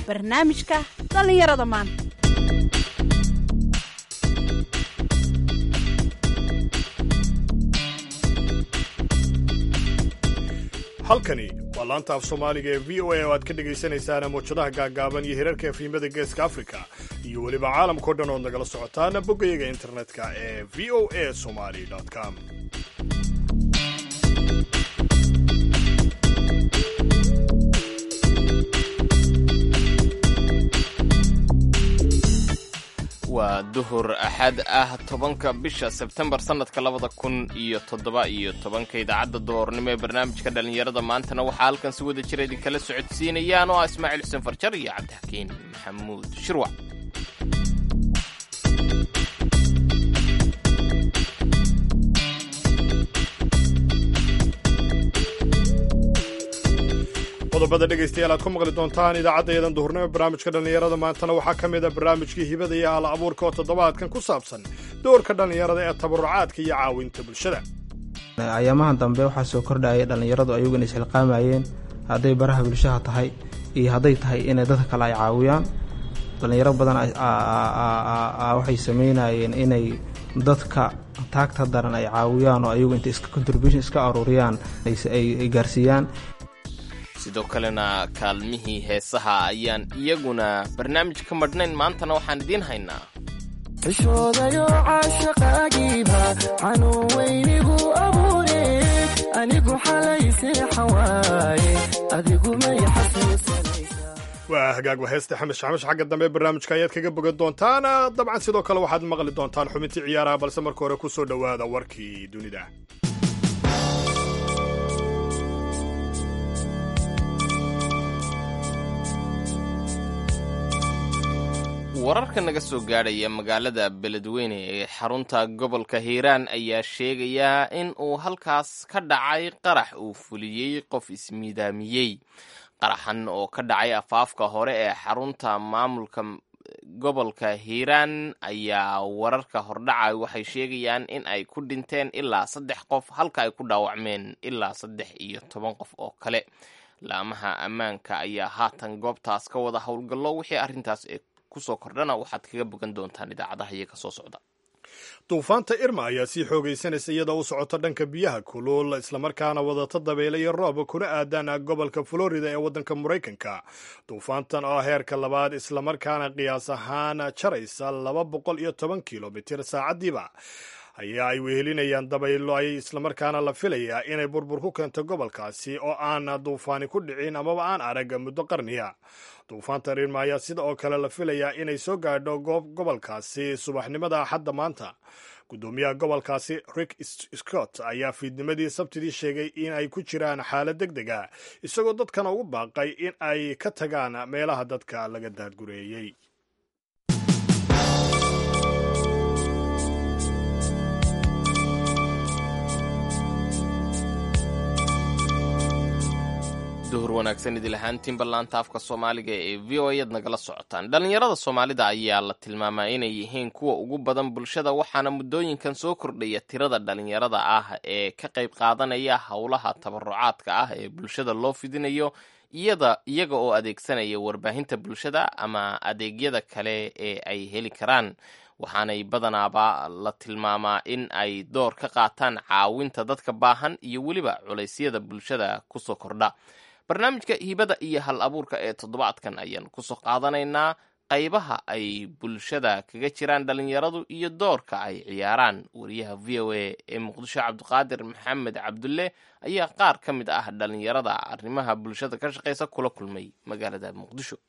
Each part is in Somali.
barnaamijka dhallinyarada maanta halkani waa laanta af soomaaliga ee v o a oo aad ka dhagaysanaysaan mawjadaha gaaggaaban iyo hirarka efriimada geeska afrika iyo weliba caalamkao dhan ood nagala socotaan boggayaga internetka ee v o a somali com waa duhur axad ah tobanka bisha sebtembar sannadka labada kun iyo toddoba iyo tobanka idaacadda doornimo ee barnaamijka dhallinyarada maantana waxaa halkan si wada jira idinkala socodsiinayaan oo ah ismaaciil xuseen farjar iyo cabdixakiin maxamuud shirwac qodobada dhegaystayaal aad ku maqli doontaan idaacaddayadan duhurnimo barnaamijka dhallinyarada maantana waxaa ka mid a barnaamijkii hibada iyo hal abuurka oo toddobaadkan ku saabsan doorka dhallinyarada ee tabarucaadka iyo caawinta bulshada ayaamahan dambe waxaa soo kordhaya dhallinyaradu ayaguna isxilqaamayeen hadday baraha bulshaha tahay iyo hadday tahay inay dadka kale ay caawiyaan dhallinyaro badan waxay sameynayeen inay dadka taagta daran ay caawiyaan oo ayagu intay contribution iska aruuriyaan ay gaarsiiyaan sidoo kalena kaalmihii heesaha ayaan iyaguna barnaamij ka madhnayn maantana waxaan idiin haynaa xishoodayo caashaqaagiiba xanuun weynigu abuure anigu xalay seexan waaye adigu may xasuusanaysaa waa hagaagba heesta xamesh xamesh xagga dambe barnaamijka ayaad kaga bogan doontaan dabcan sidoo kale waxaad maqli doontaan xubintii ciyaaraha balse marka hore ku soo dhowaada warkii dunida wararka naga soo gaadhaya magaalada beledweyne ee xarunta gobolka hiiraan ayaa sheegayaa in uu halkaas ka dhacay qarax uu fuliyey qof ismiidaamiyey qaraxan oo ka dhacay afaafka hore ee xarunta maamulka gobolka hiiraan ayaa wararka hordhacay waxay sheegayaan in ay ku dhinteen ilaa saddex qof halka ay ku dhaawacmeen ilaa saddex iyo toban qof oo kale laamaha ammaanka ayaa haatan goobtaas ka wada howlgallo wixii arrintaas ee kusoo kordhana waxaad kaga bogan doontaan idaacadaha iyaga soo socda duufaanta irma ayaa sii xoogaysanaysa iyadoo u socota dhanka biyaha kulul islamarkaana wadata dabeyle iyo roob kuna aadaan gobolka florida ee waddanka maraykanka duufaantan oo heerka labaad islamarkaana qiyaas ahaan jaraysa laba boqol iyo toban kilomitir saacaddiiba ayaa ay wehelinayaan dabaylo ay islamarkaana la filayaa inay burbur ku keento gobolkaasi oo aan duufaani ku dhicin amaba aan arag muddo qarniya duufaanta rirma ayaa sida oo kale la filayaa inay soo gaadho gobolkaasi subaxnimada axadda maanta guddoomiyaha gobolkaasi rick scott ayaa fiidnimadii sabtidii sheegay in ay ku jiraan xaalad deg deg a isagoo dadkana ugu baaqay in ay ka tagaan meelaha dadka laga daadgureeyey duhur wanaagsan idil ahaantiin ballaanta afka soomaaliga ee v o ayaad nagala socotaan dhallinyarada soomaalida ayaa la tilmaamaa inay yihiin kuwa ugu badan bulshada waxaana muddooyinkan soo kordhaya tirada dhallinyarada ah ee ka qayb qaadanaya howlaha tabarucaadka ah ee bulshada loo fidinayo iyada iyaga oo adeegsanaya warbaahinta bulshada ama adeegyada kale ee ay heli karaan waxaanay badanaaba la tilmaamaa in ay door ka qaataan caawinta dadka baahan iyo weliba culaysyada bulshada kusoo kordha barnaamijka hibada iyo hal abuurka ee toddobaadkan ayaan kusoo qaadanaynaa qaybaha ay bulshada kaga jiraan dhallinyaradu iyo doorka ay ciyaaraan wariyaha v o a ee muqdisho cabdiqaadir maxamed cabdulle ayaa qaar ka mid ah dhallinyarada arrimaha bulshada ka shaqaysa kula kulmay magaalada muqdisho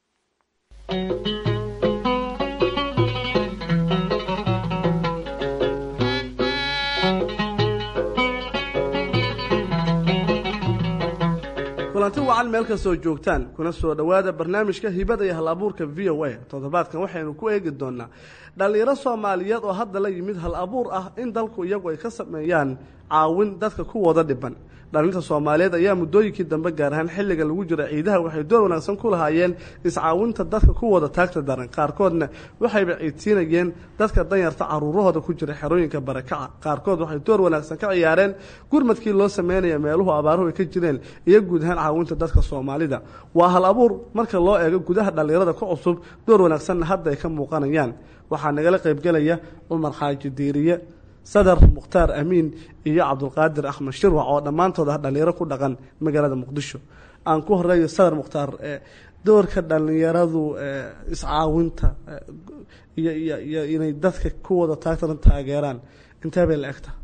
kulanti wacan meel kastoo joogtaan kuna soo dhowaada barnaamijka hibada iyo hal abuurka v o a toddobaadkan waxaynu ku eegi doonaa dhallinyaro soomaaliyeed oo hadda la yimid hal abuur ah in dalku iyagu ay ka sameeyaan caawin dadka ku wada dhiban dhalinta soomaaliyeed ayaa muddooyinkii dambe gaar ahaan xilliga lagu jira ciidaha waxay door wanaagsan ku lahaayeen iscaawinta dadka ku wada taagta daran qaarkoodna waxayba ciidsiinayeen dadka danyarta caruurahooda ku jira xerooyinka barakaca qaarkood waxay door wanaagsan ka ciyaareen gurmadkii loo sameynaya meeluhu abaaruhu ay ka jireen iyo guud ahaan caawinta dadka soomaalida waa hal abuur marka loo eego gudaha dhallinyarada ku cusub door wanaagsanna hadda ay ka muuqanayaan waxaa nagala qaybgelaya cumar xaaji diiriye sadar mukhtaar amiin iyo cabdulqaadir axmed shirwac oo dhammaantood ah dhallinyaro ku dhaqan magaalada muqdisho aan ku horeeyo sadar mukhtaar doorka dhallinyaradu iscaawinta iyo iyo iyo inay dadka ku wada taagtaran taageeraan intee bay la egta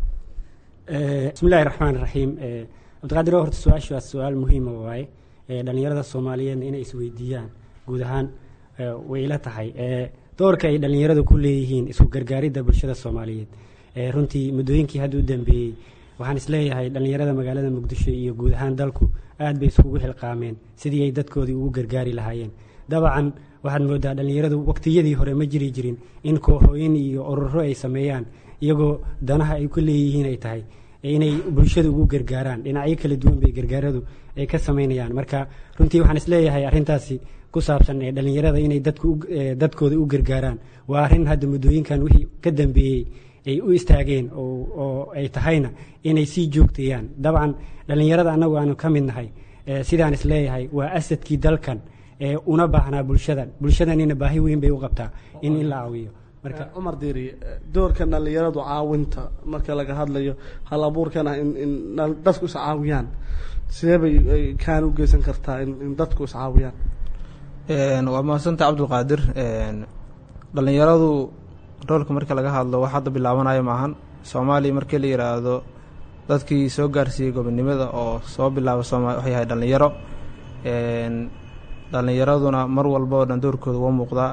bismi illahi raxmaan raxiim cabdiqaadir horta su-aashu waa su-aal muhiima waaye dhallinyarada soomaaliyeedna inay isweydiiyaan guud ahaan way ila tahay doorka ay dhallinyaradu ku leeyihiin isku gargaaridda bulshada soomaaliyeed runtii muddooyinkii hadda u dambeeyey waxaan isleeyahay dhallinyarada magaalada muqdisho iyo guud ahaan dalku aad bay iskugu xilqaameen sidii ay dadkoodii ugu gargaari lahaayeen dabcan waxaad moodaa dhallinyaradu waqtiyadii hore ma jiri jirin in kooxooyin iyo ururo ay sameeyaan iyagoo danaha ay ku leeyihiin ay tahay inay bulshada ugu gargaaraan dhinacyo kala duwan bay gargaaradu ay ka samaynayaan marka runtii waxaan isleeyahay arrintaasi ku saabsan ee dhallinyarada inay dadkooda u gargaaraan waa arrin hadda muddooyinkan wixii ka dambeeyey ay u istaageen oo ay tahayna inay sii joogtayaan dabcan dhallinyarada annagu aanu ka mid nahay sidaan isleeyahay waa asadkii dalkan ee una baahnaa bulshadan bulshadanina baahi weyn bay u qabtaa in in la caawiyo marka cumar diiri doorka dhallinyaradu caawinta marka laga hadlayo hal abuurkan ah in in dadku iscaawiyaan sidee bay kaan u geysan kartaa in dadku iscaawiyaan waa mahadsanta cabdulqaadir dhallinyaradu roolka marka laga hadlo wax hadda bilaabanayo maahan soomaaliya markii la yidhaahdo dadkii soo gaarsiiyey gobonimada oo soo bilaaba sooma waxay yahay dhallinyaro dhallinyaraduna mar walba oo dhan doorkooda waa muuqdaa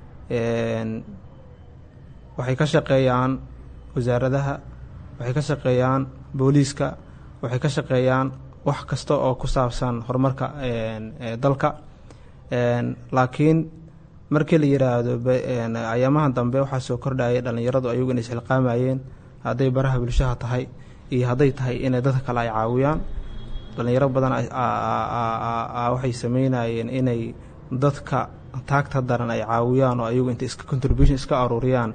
waxay ka shaqeeyaan wasaaradaha waxay ka shaqeeyaan booliiska waxay ka shaqeeyaan wax kasta oo ku saabsan horumarka dalka laakiin markii la yidhaahdo ayaamahan dambe waxaa soo kordhayay dhallinyaradu ayagu inay isxilqaamayeen hadday baraha bulshaha tahay iyo hadday tahay inay dadka kale ay caawiyaan dhallinyaro badan waxay sameynayeen inay dadka taagta daran ay caawiyaan oo ayagu intay iska contribution iska aruuriyaan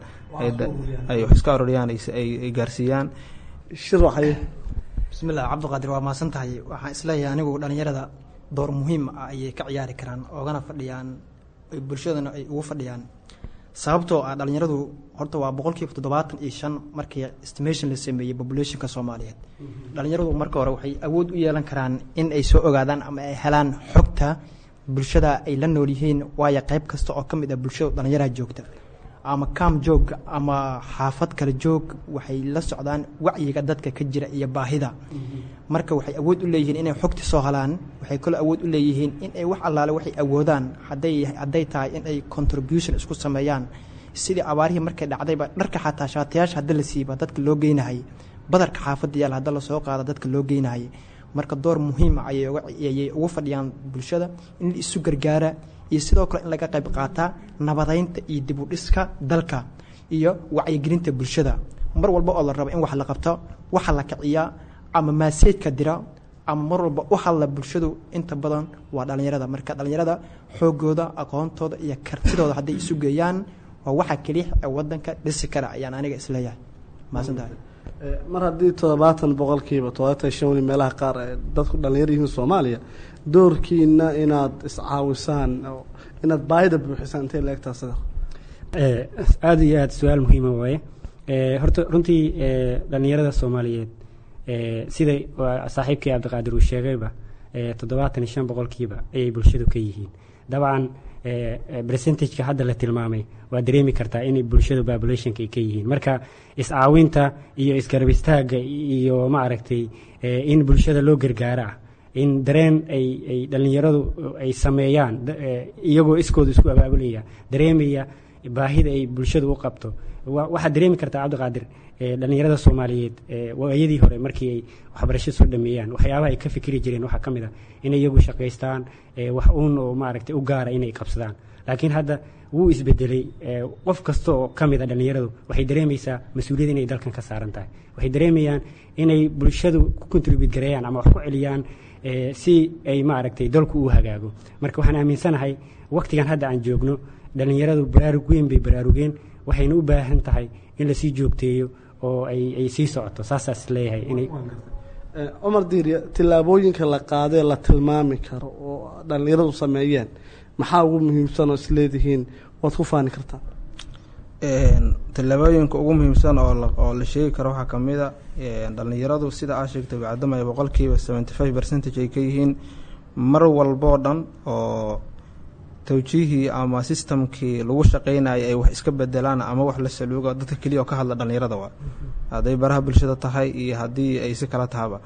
ay wax iska aruuriyaan ay gaarsiiyaan shirwaxaye bismillah cabdiqaadir waa mahadsan tahay waxaan isleeyahay anigu dhallinyarada door muhiim ah ayay ka ciyaari karaan oogana fadhiyaan bulshadana ay ugu fadhiyaan sababtoo ah dhallinyaradu horta waa boqolkiiba toddobaatan iyo shan markii estimation la sameeyey populationka soomaaliyeed dhallinyaradu marka hore waxay awood u yeelan karaan in ay soo ogaadaan ama ay helaan xogta bulshada ay la nool yihiin waayo qayb kasta oo ka mid ah bulshada dhallinyaraha joogta ama kaam joog ama xaafad kale joog waxay la socdaan wacyiga dadka ka jira iyo baahida marka waxay awood u leeyihiin inay xogti soo helaan waxay kaloo awood u leeyihiin in ay wax allaale waxay awoodaan haday hadday tahay in ay contribution isku sameeyaan sidii abaarihii markay dhacdayba dharka xataa shaatayaasha hadda la siiba dadka loo geynahay badarka xaafadda yaal hadda lasoo qaada dadka loo geynahay marka door muhiima ayay ugu fadhiyaan bulshada in la isu gargaara iyo sidoo kale in laga qayb qaataa nabadaynta iyo dib u dhiska dalka iyo wacyigelinta bulshada mar walba oo la rabo in wax la qabto waxa la kiciyaa ama maaseedka dira ama mar walba u hadla bulshadu inta badan waa dhallinyarada marka dhallinyarada xoogooda aqoontooda iyo kartidooda hadday isu geeyaan waa waxa keliya ee wadanka dhisi kara ayaan aniga isleeyahay mahadsantahay mar haddii toddobaatan boqolkiiba toddobaatan shani meelaha qaar ee dadku dhallinyar yihiin soomaaliya doorkiina inaad iscaawisaan inaad baahida buuxisaan intay la egtaa sida aada iyo aada su-aal muhiima waaye horta runtii dhallinyarada soomaaliyeed siday saaxiibkii cabdiqaadir uu sheegayba toddobaatan iyo shan boqolkiiba ayay bulshadu ka yihiin dabcan percentageka hadda la tilmaamay waa dareemi kartaa inay bulshada populationka ay ka yihiin marka iscaawinta iyo isgarab istaaga iyo maaragtay in bulshada loo gargaara ah in dareen ay ay dhallinyaradu ay sameeyaan iyagoo iskooda isku abaabulaya dareemaya baahida ay bulshada u qabto waxaad dareemi kartaa cabdiqaadir dhallinyarada soomaaliyeed waayadii hore markii ay waxbarasho soo dhameeyaan waxyaabaha ay ka fikri jireen waxaa ka mid ah inay iyagu shaqaystaan wax uun oo maaragtay u gaara inay qabsadaan laakiin hadda wuu isbedelay qof kasta oo ka mid a dhallinyaradu waxay dareemaysaa mas-uuliyad inay dalkan ka saaran tahay waxay dareemayaan inay bulshadu ku contribute gareeyaan ama wax ku celiyaan si ay maaragtay dalku u hagaago marka waxaan aaminsanahay waktigan hadda aan joogno dhallinyaradu baraarug weyn bay baraarugeen waxayna u baahan tahay in lasii joogteeyo oo ay sii socoto saasaas leeyahay inay cumar diiriya tillaabooyinka la qaadee la tilmaami karo oo dhallinyaradu sameeyeen maxaa ugu muhiimsan oo isleedihiin waad ku faani kartaa tallaabooyinka ugu muhiimsan oo la sheegi karo waxaa ka mid a dhallinyaradu sida aa sheegtay bacdamaya boqolkiiba seventy five percentage ay ka yihiin mar walboo dhan oo tawjiihii ama sistamkii lagu shaqeynayay ay wax iska bedelaan ama wax la saluugo dadka keliya oo ka hadla dhallinyarada waa hadday baraha bulshada tahay iyo haddii ay si kala tahaba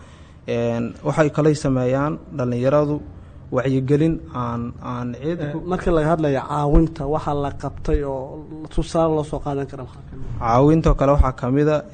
waxay kalay sameeyaan dhallinyaradu wacyigelin aan aan cid marka laga hadlaya caawinta waxaa la qabtay oo tusaale loo soo qaadan kara caawintoo kale waxaa ka mid a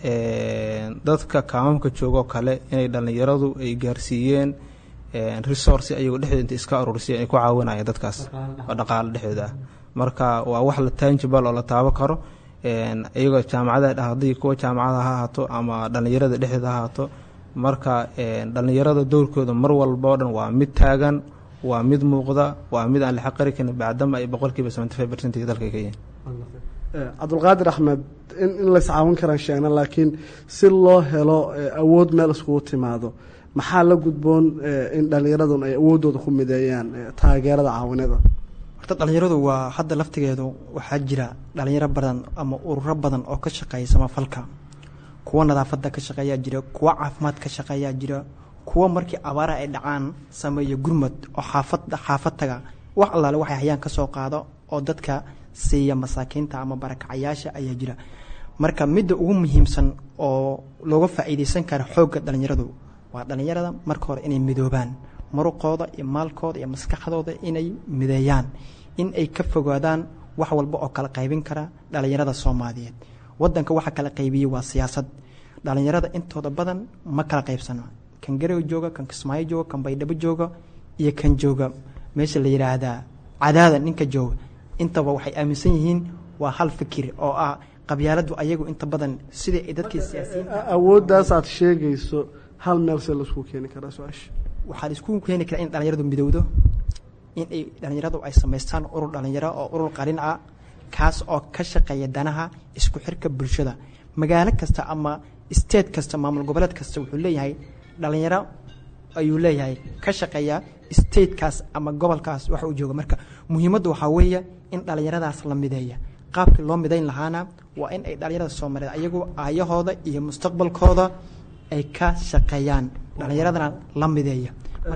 dadka kaamamka joogoo kale inay dhallinyaradu ay gaarsiiyeen resource ayagoo dhexdooda inta iska aruursiya ay ku caawinayaan dadkaas oo dhaqaale dhexdooda ah marka waa wax la tangible oo la taabo karo iyagoo jaamacada haddii kuwa jaamacada ha ahaato ama dhallinyarada dhexdooda ha ahaato marka dhallinyarada dowrkooda mar walba oo dhan waa mid taagan waa mid muuqda waa mid aan la xaqari karin bacdama ay boqolkiiba seventy five percent dalka ka yihiin cabdulqaadir axmed in in lays caawin karaan sheegna laakiin si loo helo awood meel iskugu timaado maxaa la gudboon in dhallinyaradun ay awooddooda ku mideeyaan taageerada caawinada horta dhallinyaradu waa hadda laftigeedu waxaa jira dhallinyaro badan ama ururo badan oo ka shaqeeya samafalka kuwa nadaafadda ka shaqeeyaa jira kuwa caafimaad ka shaqeeyaa jira kuwa markii abaara ay dhacaan sameeya gurmad oo xaafad xaafad taga wax allaale waxay hayaan ka soo qaado oo dadka siiya masaakiinta ama barakacayaasha ayaa jira marka midda ugu muhiimsan oo looga faa'iidaysan kara xoogga dhallinyaradu waa dhallinyarada marka hore inay midoobaan muruqooda iyo maalkooda iyo maskaxdooda inay mideeyaan in ay ka fogaadaan wax walba oo kala qaybin kara dhallinyarada soomaaliyeed wadanka waxa kala qaybiyey waa siyaasad dhallinyarada intooda badan ma kala qaybsano kan garow jooga kan kismaayo jooga kan baydhabo jooga iyo kan jooga meesha la yidhaahdaa cadaada ninka jooga intaba waxay aaminsan yihiin waa hal fikir oo ah qabyaaladu ayagu inta badan sidai ay dadkii siyaasiyiin awooddaas aad sheegayso hal meel see laisku keeni karaa su-aasha waxaa la isku keeni karaa in dhallinyaradu midowdo in ay dhallinyaradu ay samaystaan urur dhallinyaro oo urur qarin ah kaas oo ka shaqeeya danaha isku xirka bulshada magaalo kasta ama state kasta maamul goboleed kasta wuxuu leeyahay dhallinyaro ayuu leeyahay ka shaqeeya statekaas ama gobolkaas waxa uu jooga marka muhiimaddu waxaa weeye in dhallinyaradaas la mideeya qaabkii loo midayn lahaana waa in ay dhallinyarada soomaaliyeed ayagu aayahooda iyo mustaqbalkooda ay ka shaqeeyaan dhallinyaradana la mideeya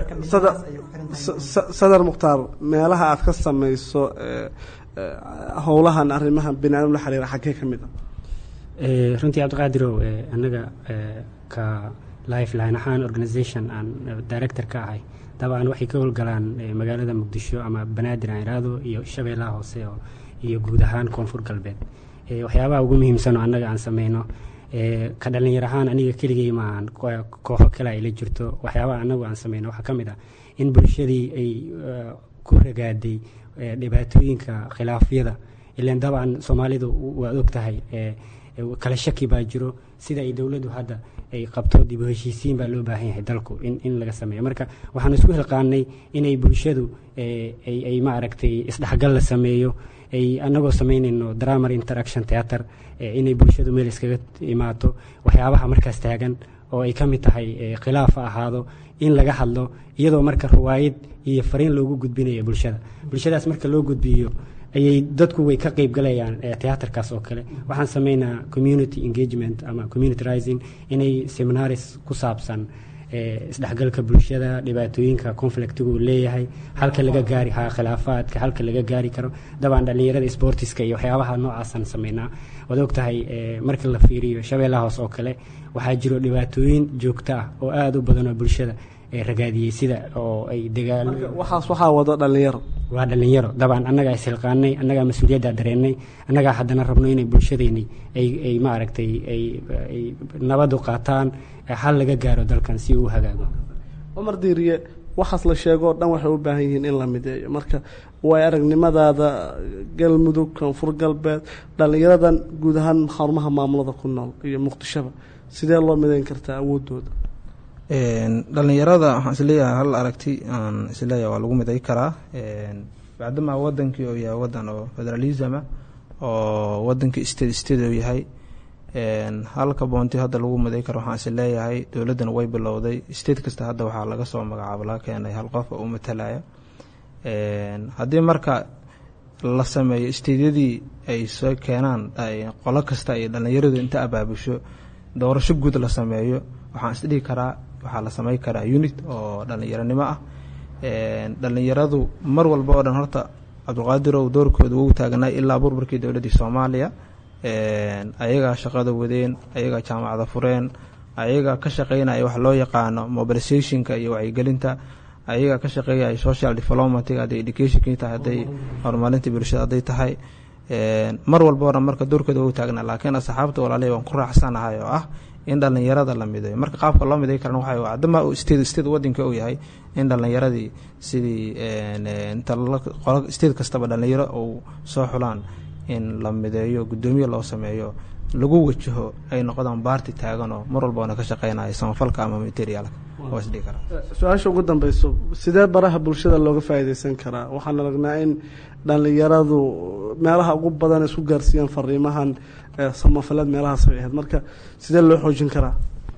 sadar mukhtaar meelaha aad ka samayso howlahan arrimahan biniaadam la xiriira xaggee ka mid a runtii cabdiqaadirow annaga ka lifeline ahaan organisation aan director ka ahay dabcan waxay ka howlgalaan magaalada muqdisho ama banaadir aan iraado iyo shabeellaha hoose iyo guud ahaan koonfur galbeed waxyaabaha ugu muhiimsan oo annaga aan sameyno ka dhalinyar ahaan aniga keligay maahan kooxo kale ay la jirto waxyaabaha annagu aan sameyno waxaa ka mid ah in bulshadii ay ku ragaaday dhibaatooyinka khilaafyada ilan dabcan soomaalidu waad og tahay kala shaki baa jiro sida ay dowladdu hadda ay qabto dib u heshiisiin baa loo baahan yahay dalku in laga sameeyo marka waxaan isku hilqaanay inay bulshadu ay maaragtay isdhexgal la sameeyo ay anagoo samaynayno dramar interaction theater inay bulshadu meel iskaga imaato waxyaabaha markaas taagan oo ay ka mid tahay khilaaf ha ahaado in laga hadlo iyadoo marka riwaayad iyo fariin loogu gudbinayo bulshada bulshadaas marka loo gudbiyo ayay dadku way ka qeyb galayaan teaterkaas oo kale waxaan sameynaa community engagement ama community rising inay seminaris ku saabsan isdhexgalka bulshada dhibaatooyinka conflictigu leeyahay halka laga gaari ha khilaafaadka halka laga gaari karo dabcan dhallinyarada sportiska iyo waxyaabaha noocaasaan sameynaa waad og tahay marka la fiiriyo shabeellaha hoos oo kale waxaa jiro dhibaatooyin joogto ah oo aada u badan oo bulshada ragaadiyey sida oo ay dagaalo waxaas waxaa wado dhallinyaro waa dhallinyaro dabcan annagaa ishilqaanay annagaa mas-uuliyaddaa dareennay annagaa haddana rabno inay bulshadeeni ay ay maaragtay ay nabadu qaataan hal laga gaaro dalkan si uu hagaago cumar diiriye waxaas la sheego o dhan waxay u baahan yihiin in la mideeyo marka way aragnimadaada galmudug koonfur galbeed dhallinyaradan guud ahaan xarumaha maamulada ku nool iyo muqdishoba sidee loo mideyn kartaa awoodooda dhalinyarada waxaan isleeyahay hal aragti aan isleeyahay waa lagu miday karaa bacdama wadankii oo yahay wadan oo federalisma oo wadankii state state oo yahay halka boonti hadda lagu miday karo waxaan isleeyahay dowladdan way bilowday state kasta hadda waxaa laga soo magacaabo laga keenay hal qof oo u matalaya haddii marka la sameeyo steydyadii ay soo keenaan qolo kasta ay dhallinyaradu inta abaabusho doorasho guud la sameeyo waxaan isdhihi karaa waxaa la samey karaa unit oo dhallinyaronimo ah dhallinyaradu mar walba oo dhan horta cabdulqaadirow doorkooda wuu taagnaa ilaa burburkii dowladdii soomaaliya ayagaa shaqada wadeen ayagaa jaamacada fureen ayagaa ka shaqeynaya wax loo yaqaano mobilizationka iyo wacyigelinta ayagaa ka shaqeeyaya social developmentga hadday educationkii tahay hadday horumarinta bulshada hadday tahay mar walba o dhan marka doorkooda wuu taagnaa laakiin asxaabta walaalihi waan ku raacsanahay oo ah in dhallinyarada la midayo marka qaabka loo miday karan waxa adama state state wadanka uu yahay in dhallinyaradii sidii inta state kastaba dhallinyaro uu soo xulaan in la mideeyo guddoomiye loo sameeyo lagu wajaho ay noqdaan baarti taagan oo mar walba ona ka shaqeynaya samafalka ama materialka waa isdhihi karaa su-aasha ugu dambeyso sidee baraha bulshada looga faa'iideysan karaa waxaan aragnaa in dhallinyaradu meelaha ugu badan isku gaarsiiyaan fariimahan samafaleed meelahaas ay ahayd marka sidee loo xoojin karaa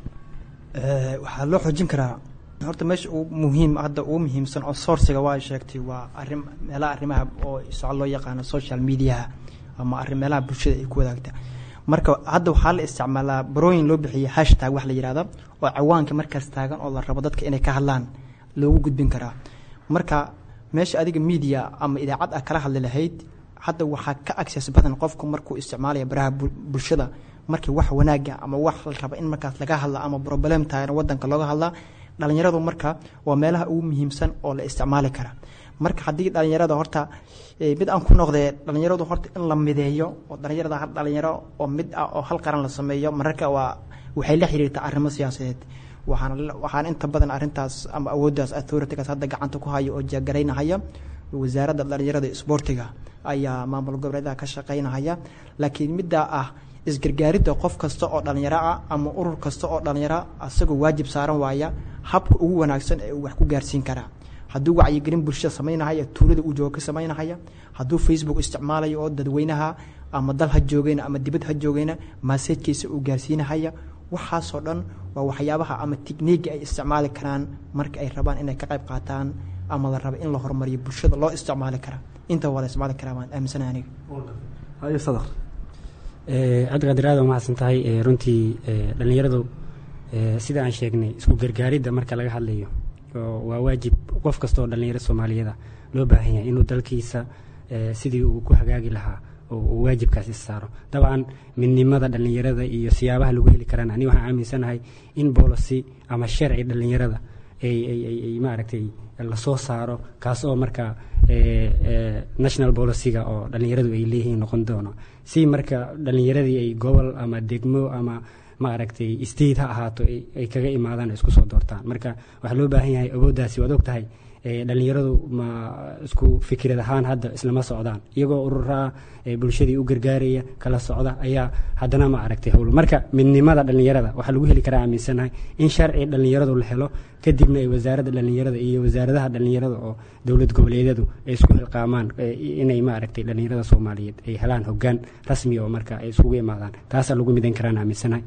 waxaa loo xoojin karaa horta meesha uu muhiim hadda ugu muhiimsan oo sourciga waa sheegtay waa arin meelaha arrimaha oo soco loo yaqaano social mediaha ama arrin meelaha bulshada ay ku wadaagta marka hadda waxaa la isticmaalaa barooyin loo bixiyay hashtag wax la yihahda oo cawaanka markaas taagan oo la rabo dadka inay ka hadlaan loogu gudbin karaa marka meesha adiga media ama idaacad ah kala hadli lahayd hadda waxaa ka access badan qofku markuu isticmaalaya baraha bulshada markii wax wanaaga ama wax la raba in markaas laga hadla ama problem taagana wadanka looga hadlaa dhalinyaradu marka waa meelaha ugu muhiimsan oo la isticmaali kara marka haddii dhalinyarada horta mid aan ku noqdee dhalinyaradu horta in la mideeyo oo dhalinyarada hal dhalinyaro oo mid ah oo hal qaran la sameeyo mararka waa waxay la xiriirtaa arrimo siyaasadeed waxaan waxaan inta badan arrintaas ama awooddaas authoritygaas hadda gacanta ku haya oo jeegaraynahaya wasaaradda dhalinyarada isboortiga ayaa maamul goboleedaha ka shaqaynahaya laakiin middaa ah isgargaaridda qof kasta oo dhalinyaro ah ama urur kasta oo dhalinyaro asagoo waajib saaran waaya habka ugu wanaagsan ee uu wax ku gaarsiin karaa hadduu wacyigelin bulshada samaynahaya tuulada uu jooga ka samaynahaya hadduu facebook isticmaalayo oo dadweynaha ama dal ha joogeyna ama dibad ha joogeyna maaseejkiisa uu gaarsiinahaya waxaasoo dhan waa waxyaabaha ama tikniiga ay isticmaali karaan marka ay rabaan inay ka qayb qaataan ama la rabo in la horumariyo bulshada loo isticmaali karaa inta waa la isticmaali karaa waan aaminsana aniga haye sadar cabdiqaadir aad waa mahadsan tahay runtii dhallinyaradu sida aan sheegnay isku gargaaridda marka laga hadlayo waa waajib qof kasta oo dhallinyaro soomaaliyada loo baahan yahay inuu dalkiisa sidii uu ku hagaagi lahaa uu waajibkaas is saaro dabcan midnimada dhallinyarada iyo siyaabaha lagu heli karana ani waxaan aaminsanahay in boolicy ama sharci dhallinyarada ay maaragtay lasoo saaro kaas oo marka national boliciga oo dhallinyaradu ay leeyihiin noqon doono si marka dhallinyaradii ay gobol ama degmo ama maaragtay state ha ahaato ay kaga imaadaan isku soo doortaan marka waxaa loo baahan yahay awooddaasi waad og tahay dhallinyaradu ma isku fikrad ahaan hadda islama socdaan iyagoo ururaa bulshadii u gargaaraya kala socda ayaa haddana ma aragtay howl marka midnimada dhallinyarada waxaa lagu heli karaa aaminsanahay in sharci dhallinyaradu la helo kadibna ay wasaaradda dhallinyarada iyo wasaaradaha dhallinyarada oo dowlad goboleedyadu ay isku hilqaamaan inay maaragtay dhallinyarada soomaaliyeed ay helaan hogaan rasmi oo marka ay isugu imaadaan taasaa lagu midan karaan aaminsanahay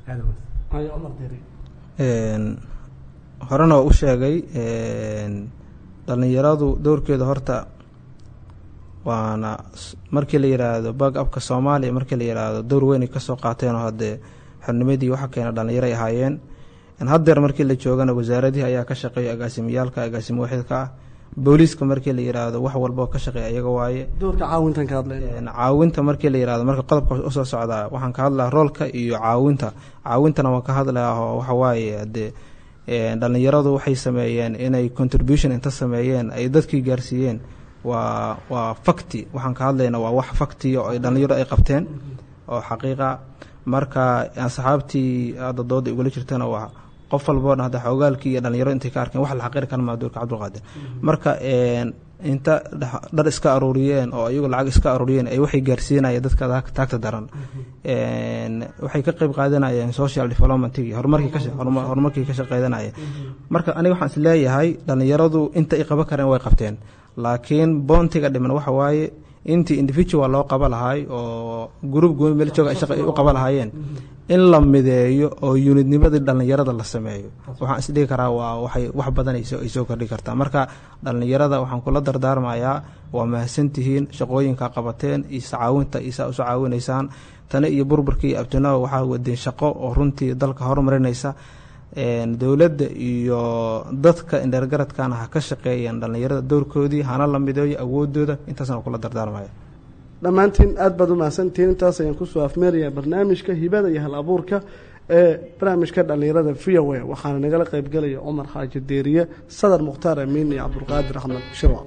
horena waa u sheegay dhallinyaradu dowrkeeda horta waana markii la yiraahdo bag abka soomaaliya markii la yiraahdo dowr weyn ay kasoo qaateenoo haddee xornimadii waxa keena dhallinyaray ahaayeen haddeer markii la joogana wasaaradihii ayaa ka shaqeeya agaasimiyaalka agaasimo waxidka ah booliiska markii la yiraahdo wax walbao ka shaqeeya iyaga waaye doorka caawintan ka hadlay caawinta markii la yirahdo marka qodobka usoo socdaa waxaan ka hadlaa roolka iyo caawinta caawintana waan ka hadlaa oo waxawaaye hadee dhallinyaradu waxay sameeyeen inay contribution inta sameeyeen ay dadkii gaarsiiyeen waa waa facti waxaan ka hadlayna waa wax factiya oo ay dhallinyaro ay qabteen oo xaqiiqa marka asxaabtii hadda dooda igula jirtana waa qof walboona hadda xoogaalkii iyo dhalinyaro intay ka arkeen wax la xaqiri kara maa doorka cabdulqaadir marka inta dhar iska aruuriyeen oo iyagu lacag iska aruuriyeen ay waxay gaarsiinayeen dadka taagta daran waxay ka qeyb qaadanayeen social developmentkii horumarkii ka horumarkii ka shaqeydanayeen marka aniga waxaan is leeyahay dhalinyaradu inta ay qaban kareen way qabteen laakiin boontiga dhiman waxa waaye intii individual loo qaba lahay oo group gooni meel jooga shaqa ay u qaba lahaayeen in la mideeyo oo unidnimadii dhallinyarada la sameeyo waxaan isdhigi karaa waa waxay wax badan ay soo kordhi kartaa marka dhallinyarada waxaan kula dardaarmayaa waa mahadsantihiin shaqooyinka qabateen iyo sacaawinta isaa uso caawinaysaan tani iyo burburkii abtinaha waxaa wadeen shaqo oo runtii dalka horumarinaysa dowladda iyo dadka indheergaradkana ha ka shaqeeyeen dhallinyarada doorkoodii hana la mideeyo awoodooda intaasna kula dardaarmaya dhammaantiin aad baad u mahadsantihiin intaas ayaan kusoo afmeerayaa barnaamijka hibada iyo hal abuurka ee barnaamijka dhallinyarada v o a waxaana nagala qaybgelaya cumar xaaji deeriye sadar mukhtaar amiin iyo cabdulqaadir axmed shirwa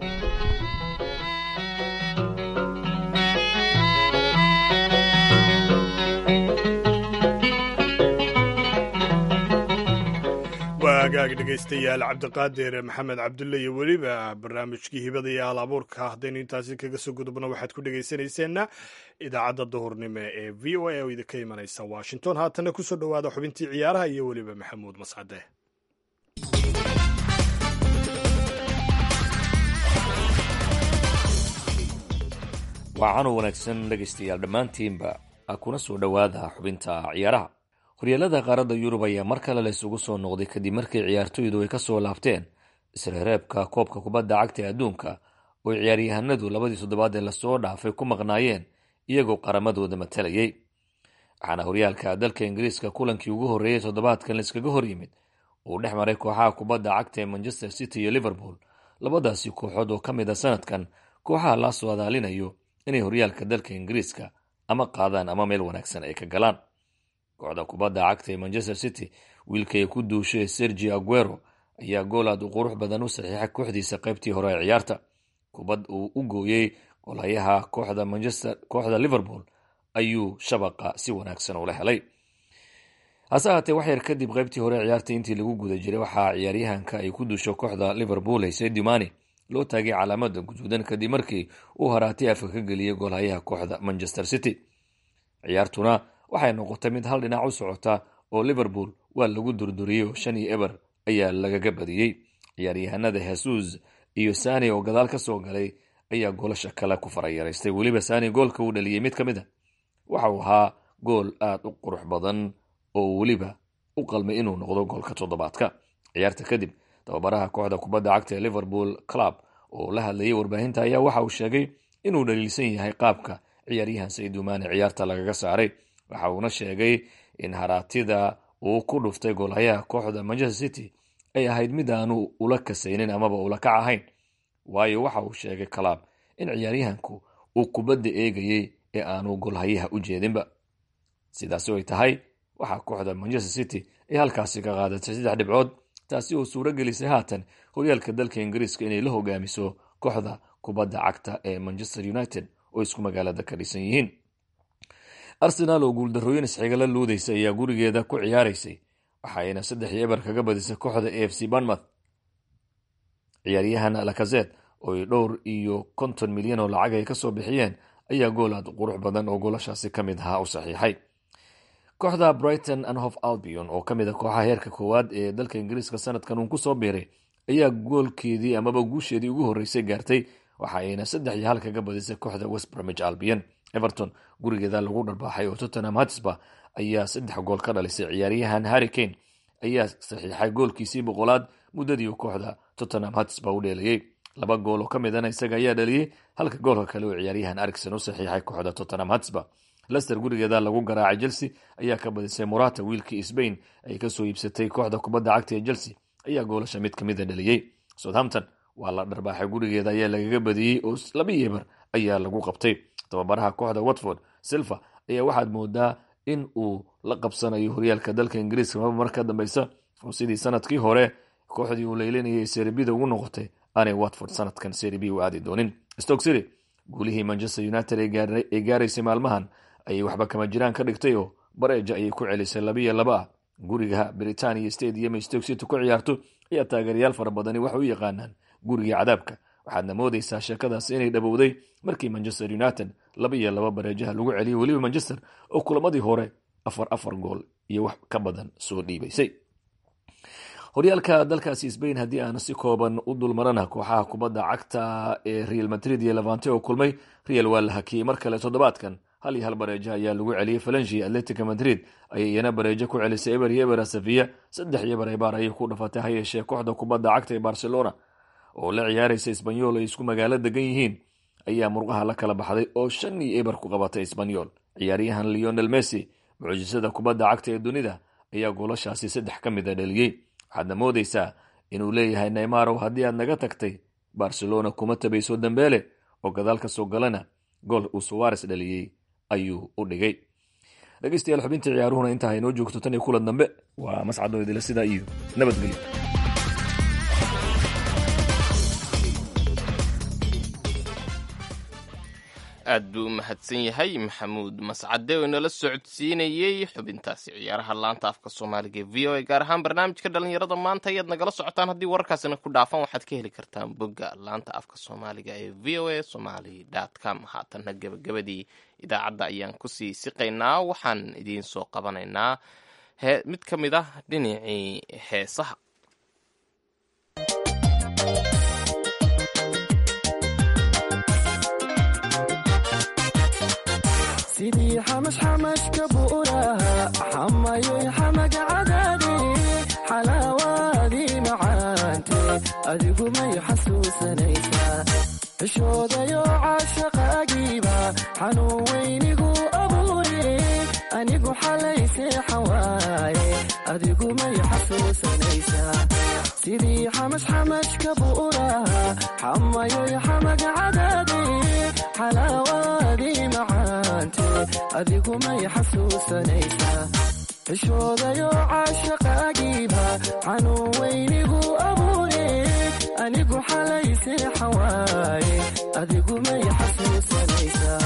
waagaag dhegaystayaal cabdiqaadir maxamed cabdulle iyo weliba barnaamijkii hibada iyo hal abuurka haddaynu intaasi kaga soo gudubno waxaad ku dhegaysanayseena idaacadda duhurnimo ee v o a oo idinka imanaysa washington haatana kusoo dhowaada xubintii ciyaaraha iyo weliba maxamuud mascade waa canow wanaagsan dhegaystayaal dhammaantiinba kuna soo dhowaada xubinta ciyaaraha horyaalada qaaradda yurub ayaa mar kale la isugu soo noqday kadib markii ciyaartoydu ay kasoo laabteen isreereebka koobka kubadda cagta ee adduunka oo ciyaaryahanadu labadii toddobaad ee lasoo dhaafay ku maqnaayeen iyagoo qaramadooda matalayay waxaana horyaalka dalka ingiriiska kulankii ugu horreeyey toddobaadkan laiskaga hor yimid uu dhex maray kooxaha kubadda cagta ee manchester city iyo liverpool labadaasi kooxood oo ka mid a sanadkan kooxaha la soo adaalinayo inay horyaalka dalka ingiriiska ama qaadaan ama meel wanaagsan ay ka galaan kooxda kubadda cagta ee manchester city wiilkay ku duushay sergi aguero ayaa gool aad u qurux badan u saxiixay kooxdiisa qaybtii hore ee ciyaarta kubad uu u gooyey golayaha kooxda manchester kooxda liverpool ayuu shabaqa si wanaagsan ula helay hase ahaatee wax yar kadib qaybtii hore ee ciyaarta intii lagu guda jiray waxaa ciyaaryahanka ay ku duusho kooxda liverpool haysay dumani loo taagay calaamada guduudan kadib markii uu haraatay afka ka geliyey goolhayaha kooxda manchester city ciyaartuna waxay noqotay mid hal dhinac u socota oo liverpool waa lagu durduriyey oo shan iyo eber ayaa lagaga badiyey ciyaaryahanada hesus iyo sani oo gadaal ka soo galay ayaa goolasha kale ku farayaraystay weliba sani goolka uu dhaliyey mid ka mid a waxa uu ahaa gool aada u qurux badan oo weliba u qalmay inuu noqdo goolka toddobaadka ciyaarta kadib tababaraha kooxda kubadda cagta ee liverpool club oo la hadlayay warbaahinta ayaa waxa uu sheegay inuu dhaliilsan yahay qaabka ciyaaryahan saydumaane ciyaarta lagaga saaray waxa uuna sheegay in haraatida uu ku dhuftay goolhayaha kooxda manchester city ay ahayd mid aanu ula kasaynin amaba ula kac ahayn waayo waxa uu sheegay club in ciyaaryahanku uu kubadda eegayey ee aanu goolhayaha u jeedinba sidaasi ay tahay waxaa kooxda manchester city ay halkaasi ka qaadatay saddex dhibcood taasi oo suuro gelisay haatan horyaalka dalka ingiriiska inay la hogaamiso kooxda kubadda cagta ee manchester united oo isku magaalada ka dhisan yihiin arsenaal oo guuldarrooyin isxigala luudaysa ayaa gurigeeda ku ciyaaraysay waxaayna saddex iyo eber kaga badisay kooxda a f c banmouth ciyaaryahan lakazet oo ay dhowr iyo konton milyan oo lacag ay kasoo bixiyeen ayaa gool aad qurux badan oo goolashaasi ka mid ahaa u saxiixay kooxda brighton and hof albion oo ka mid a kooxaha heerka koowaad ee dalka ingiriiska sanadkan uun kusoo biiray ayaa goolkeedii amaba guusheedii ugu horreysay gaartay waxa ayna saddex iyo hal kaga badisay kooxda west bromage albion everton gurigeeda lagu dharbaaxay oo tottenham hatsba ayaa saddex gool ka dhalisay ciyaaryahan harry kane ayaa saxiixay goolkiisii boqolaad muddadii uu kooxda tottenham hatsba u dheelayey laba gool oo ka midana isaga ayaa dhaliyey halka goolka kale oo ciyaaryahan arigson u saxiixay kooxda tottenham hatsba lester gurigeeda lagu garaacay chelsea ayaa ka badisay morata wiilkii sbain ay kasoo iibsatay kooxda kubadda cagta ee chelsea ayaa goolasha mid kamida dhaliyey southampton waa la dharbaaxay gurigeeda ayaa lagaga badiyey oo laba yeber ayaa lagu qabtay tababaraha kooxda watford silva ayaa waxaad moodaa in uu la qabsanayo horyaalka dalka ingiriiska maba mar ka dambeysa oo sidii sanadkii hore kooxdii uu leylinayay seribida ugu noqotay aanay watford sanadkan seribi u aadi doonin stoke city guulihii manchester united ee gaaraysay maalmahan ayay waxba kama jiraan ka dhigtay oo bareeja ayay ku celisay labiyo laba ah guriga britania stadium stoke city ku ciyaarto ayaa taageerayaal fara badani waxay u yaqaanaan guriga cadaabka waxaadna moodeysaa sheekadaas inay dhabowday markii manchester united laba iyo laba bareejaha lagu celiyay weliba manchester oo kulamadii hore afar afar gool iyo wax ka badan soo dhiibaysay horyaalka dalkaasi sbain haddii aan si kooban u dulmarana kooxaha kubadda cagta ee real madrid iyo levante oo kulmay real waa la hakiyey mar kale toddobaadkan hal iyo hal bareejo ayaa lagu celiyey falangi atletica madrid ayay iyana bareejo ku celisay eber iyo ebera sevilla saddex iyo barebaar ayay ku dhafatay ha yeeshee kooxda kubadda cagta ee barcelona oo la ciyaaraysa isbanyol ay isku magaalo degan yihiin ayaa murqaha la kala baxday oo shan iyo eber ku qabatay isbanyol ciyaaryahan leonel messi mucjisada kubadda cagta ee dunida ayaa goolashaasi saddex ka mid a dhaliyey waxaadna moodeysaa inuu leeyahay neymarow haddii aad naga tagtay barcelona kuma tabayso dambeele oo gadaal ka soo galana gool uu suwares dhaliyey ayuu u dhigay dhegeystayaal xubintii ciyaaruhuna intaa inoo joogto tan iyo kulan dambe waa mascadoo idila sidaa iyo nabadgelyo aad buu u mahadsan yahay maxamuud mascade oo inala socodsiinayey xubintaasi ciyaaraha laanta afka soomaaliga ee v o a gaar ahaan barnaamijka dhalinyarada maanta ayaad nagala socotaan haddii wararkaasina ku dhaafan waxaad ka heli kartaan bogga laanta afka soomaaliga ee v o a somaly com haatanna gebagabadii idaacadda ayaan kusii siqaynaa waxaan idiin soo qabanaynaa mid ka mid ah dhinacii heesaha sidii xamash xamashka buuraha xamayoy xamaga cadaade xalaawaadii macaante adigu may xasuusanaysaa cishoodayo caashaqaagiiba xanuun weynigu abuure anigu xalayse xawaaye adigu may xasuusanaysaa sidii xamash xamashka buuraha xamayoy xamaga cadaade xalaawaadii macaante adigu may xasuusanaysaa cishoodayo caashaqaagiiba xanuun weynigu abuure anigu xalayse xawaaye adigu may xasuusanaysaa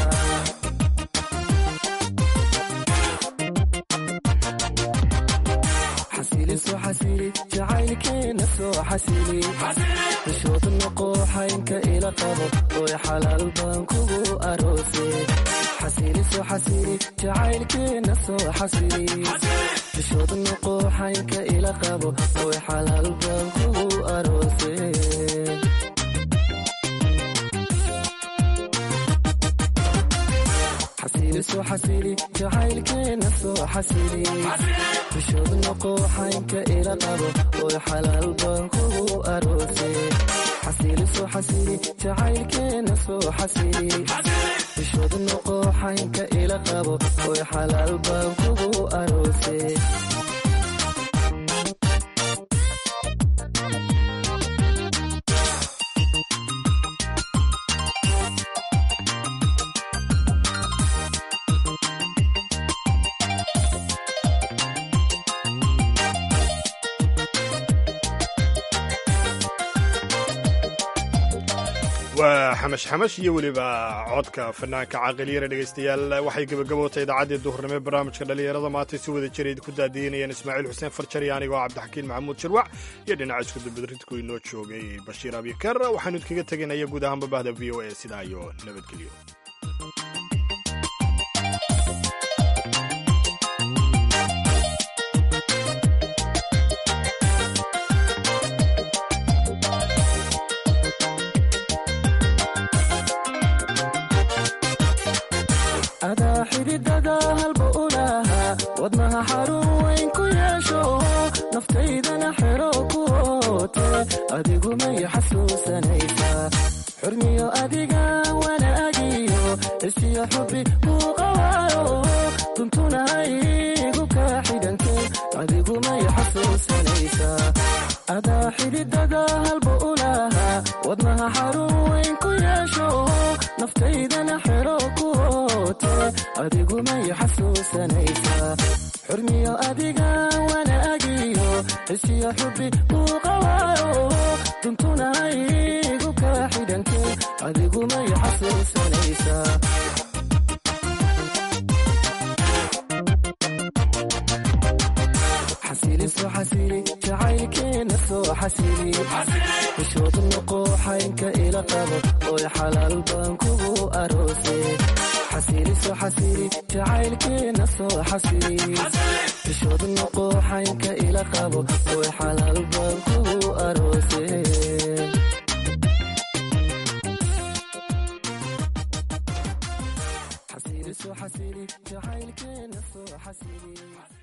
xasiliso xasili jacaylkeena soo xasili xishood noqo xaynka ila qabo oy xalaal baan kugu aroose xasiliso xasili jacaylkeena soo xasili xishood noqo xaynka ila qabo oy xalaal baan kugu aroose xasiliso xasili jacaylkeena soo xasili xishood noqo xaynka ila qabo oy xalaal baan kugu aroose xasiliso xasili jacaylkeena soo xasili xishood noqo xaynka ila qabo oy xalaal baan kugu aroose waa xamash xamash iyo weliba codka fanaanka caaqiliyara dhegaystayaal waxay gebagabootay idaacaddii duhurnimo barnaamijka dhallinyarada maantay si wada jira idinku daadiinayaan ismaaciil xuseen farjar iyo anigoo cabdixakiin maxamuud jirwac iyo dhinaca iskudabadridku inoo joogay bashiir abikar waxaanu idkaga tegaynaya guud ahaanba bahda v o a sidaa iyo nabadgelyo adaa xididada halba u lahaa wadnaha xarun weyn ku yeesho naftaydana xero ku oote adigu may xasuusanaysaa xurmiyo adiga wanaagiyo isiyo xubi kuu qawaayo duntuna haygu kaa xidhantay adigu may xasuusanaysaa adaa xididada halba u lahaa wadnaha xarun weyn ku yeesho naftaydana xero ku oote adigu may xasuusanaysaa xurmiyo adiga wanaagiyo isiyo xubi kuu qawaayo duntuna haygu kaa xidhantay adigu may xasuusanaysaa xasili soo xasili jacaylkeena soo xasili xishood noqo xaynka ila qabo oy xalaal baan kugu aroose xasili soo xasili jacaylkeena soo xasili xishood noqo xaynka ila qabo oy xalaal baan kugu aroose xasili soo xasili jacaylkeena soo xasili